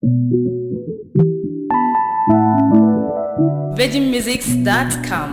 VeggieMusics.com.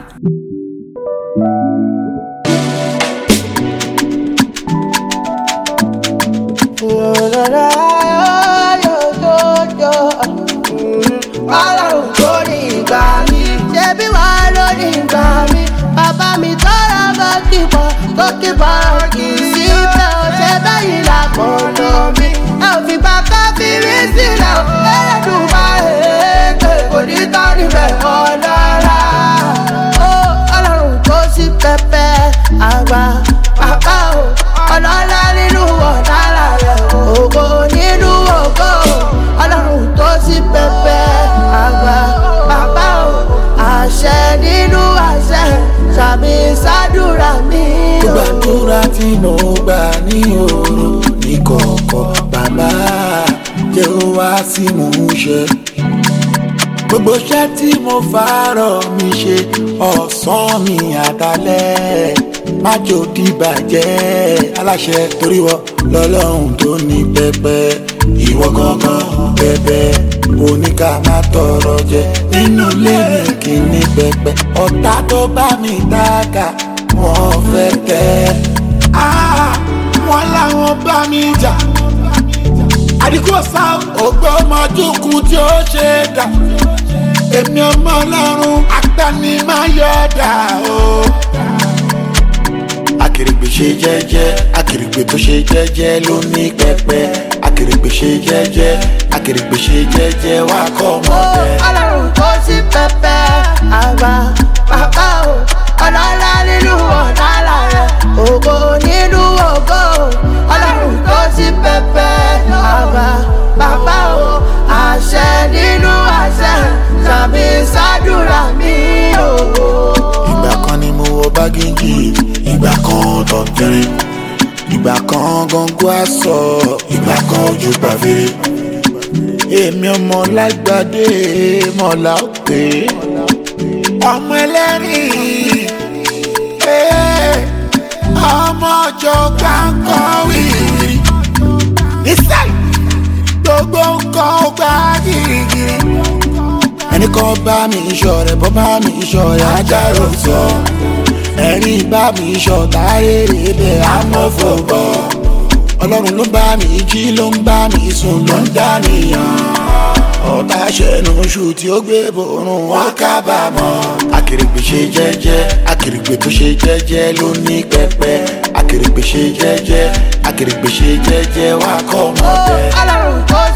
ọlọ́run tó ní ìgbà mi ṣebí wà lórí ìgbà mi bàbá mi tọ́ra gọ́kìbọ̀ gọ́kìbọ̀ kì í síbẹ̀ ọ̀sẹ̀ báyìí làkọ̀ọ̀nà mi ẹ ò fi bàbá fi rí sílẹ̀ o ẹlẹ́dùn máa èèkè kò ní tọ́rí bẹ̀ ọlọ́ra ó ọlọ́run tó sí pẹpẹ àgbà bàbá o ọlọ́lá nínú ọ̀dára rẹ̀ ògo nínú ògo ọlọ́run tó sí pẹpẹ àgbà bàbá o àṣẹ nínú àṣẹ sàmì sádùrà mi o. gbàdúrà tí mo gbà ní òru ní kọ̀ọ̀kọ̀ bàbá jẹ́ ó wá sí mò ń ṣe. gbogbo iṣẹ́ tí mo fàárọ̀ mi ṣe ọ̀sán mi àtàlẹ́ májò dìbàjẹ́ aláṣẹ torí wọ lọ́lọ́run tó ní pẹpẹ ìwọ gangan pẹpẹ oníkà má tọrọ jẹ nínú ilé mi kì í ní pẹpẹ ọ̀tá tó bá mi dáka wọ́n fẹ́ tẹ́ Ah, wọ́n láwọn bá mi jà àdìgbò sá ògbó ọmọdúnkù tí ó ṣe dà èmi ọmọ ọlọ́run agbani máa yọ dà o. akèrègbè ṣe jẹ́jẹ́ akèrègbè tó ṣe jẹ́jẹ́ ló ní pẹpẹ akèrègbè ṣe jẹ́jẹ́ akèrègbè ṣe jẹ́jẹ́ wá kọ́ ọmọ Ó, bẹ́ẹ̀. ọlọ́run tó sí pẹpẹ àgbà bàbá o ọlọ́lá nínú ọ̀dàlà rẹ̀ ògo nínú ògo ọlọ́run tó sí pẹpẹ àgbà bàbá o àṣẹ nínú àṣẹ sàmì sádùrà mi o. ìgbà kan ni mo wọ bágéjì ìgbà kan tọ̀tẹ̀rẹ̀ ìgbà kan gangan aṣọ ìgbà kan ojú pàfẹ́rẹ́ èmi ọmọ lágbàdé mọ̀lá òkè ọmọ ẹlẹ́rìn ee, ọmọ ọjọ́ gbàǹkan wìrì nísàlẹ̀ gbogbo nǹkan ó gbá gírígírí ẹni kan bá mi sọ rẹ bọ́ bá mi sọ rẹ ajáró sọ ẹni bá mi sọ táyéré bẹ́ẹ̀ amọ́fọ̀bọ̀ ọlọ́run ló bá mi jí ló ń bá mi sùn ló ń dánìyàn ọ̀tá ṣẹ̀nu oṣù tí ó gbé borun wọn kábàámọ̀ akèrègbè ṣe jẹ́jẹ́ akèrègbè tó ṣe jẹ́jẹ́ ló ní pẹpẹ akèrègbè ṣe jẹ́jẹ́ akèrègbè ṣe jẹ́jẹ́ wá kọ́ ọmọ Ó, bẹ́ẹ̀. ọlọ́run tó